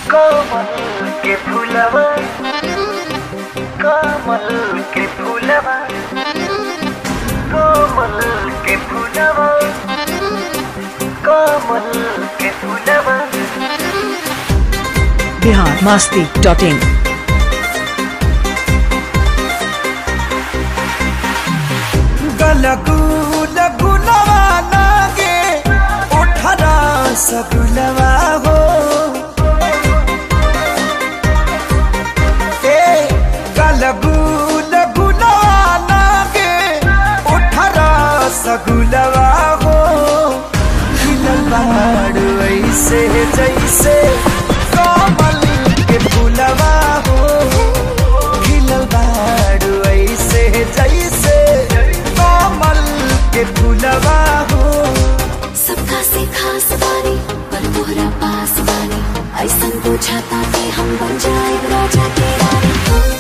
कमल के फूलवा कमल के फूलवा कमल के फूलवा कमल के फूलवा बिहार मस्ती डॉट इन गलगू लगुलवा लागे उठरा सगुलवा हो ए गलगू लगुलवा लागे उठरा सगुलवा हो खिलल बाड़ ऐसे जैसे कमल के फूलवा हो खिलल बाड़ ऐसे जैसे कमल के फूलवा हो सबका से खास बानी पर तोहरा पास बानी ऐसन बुझाता कि हम बन जाए राजा के रानी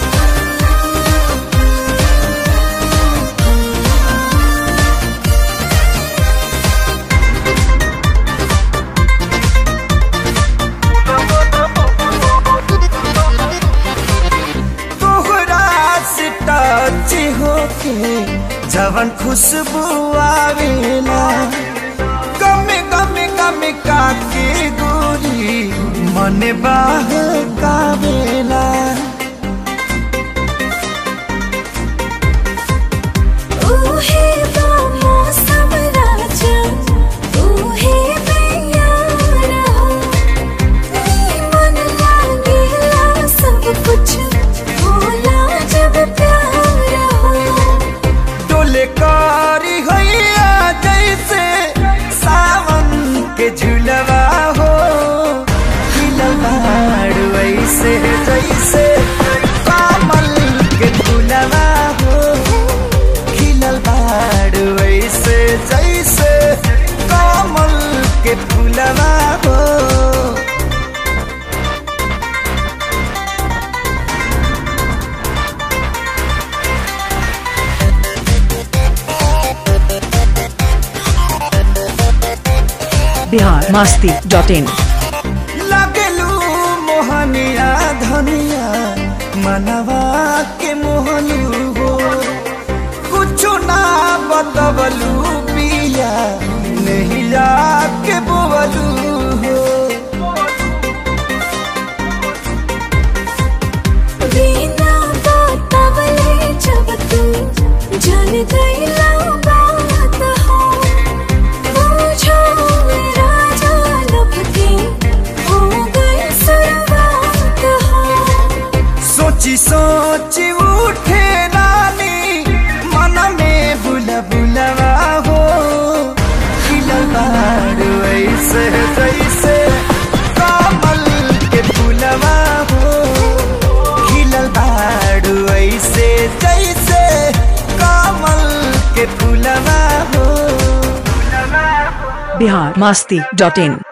तोहरा से टच होके जवन खुशबू आवेला गमे गमे गमे काके गोरी मन बाह कावेला ऊहे तो मौसम राजा ऊहे तैयार हो नी मन लागेला सब कुछ भोला जब प्यार हो डोले कारी हैया जैसे सावन के झुलवा हो खिलवाड़ वैसे जैसे कमल के फूलवा हो खिलल बाड़ वैसे जैसे कमल के फूलवा हो बिहार मस्ती डॉट इन लगलू मोहनिया धनिया मनवा के मोहलू हो कुछो ना बतवलू पिया नहीं के बोवलू हो बिना बतावले जब तू जान गईला बात हो पूछो मेरा जालब के हो गई शुरुआत हो सोची सोची उठे नानी मन में बुला बुलवा हो खिलल बाड़ ऐसे जैसे कमल के फूलवा हो खिलल बाड़ ऐसे जैसे कमल के फूलवा हो बिहार मस्ती डॉट इन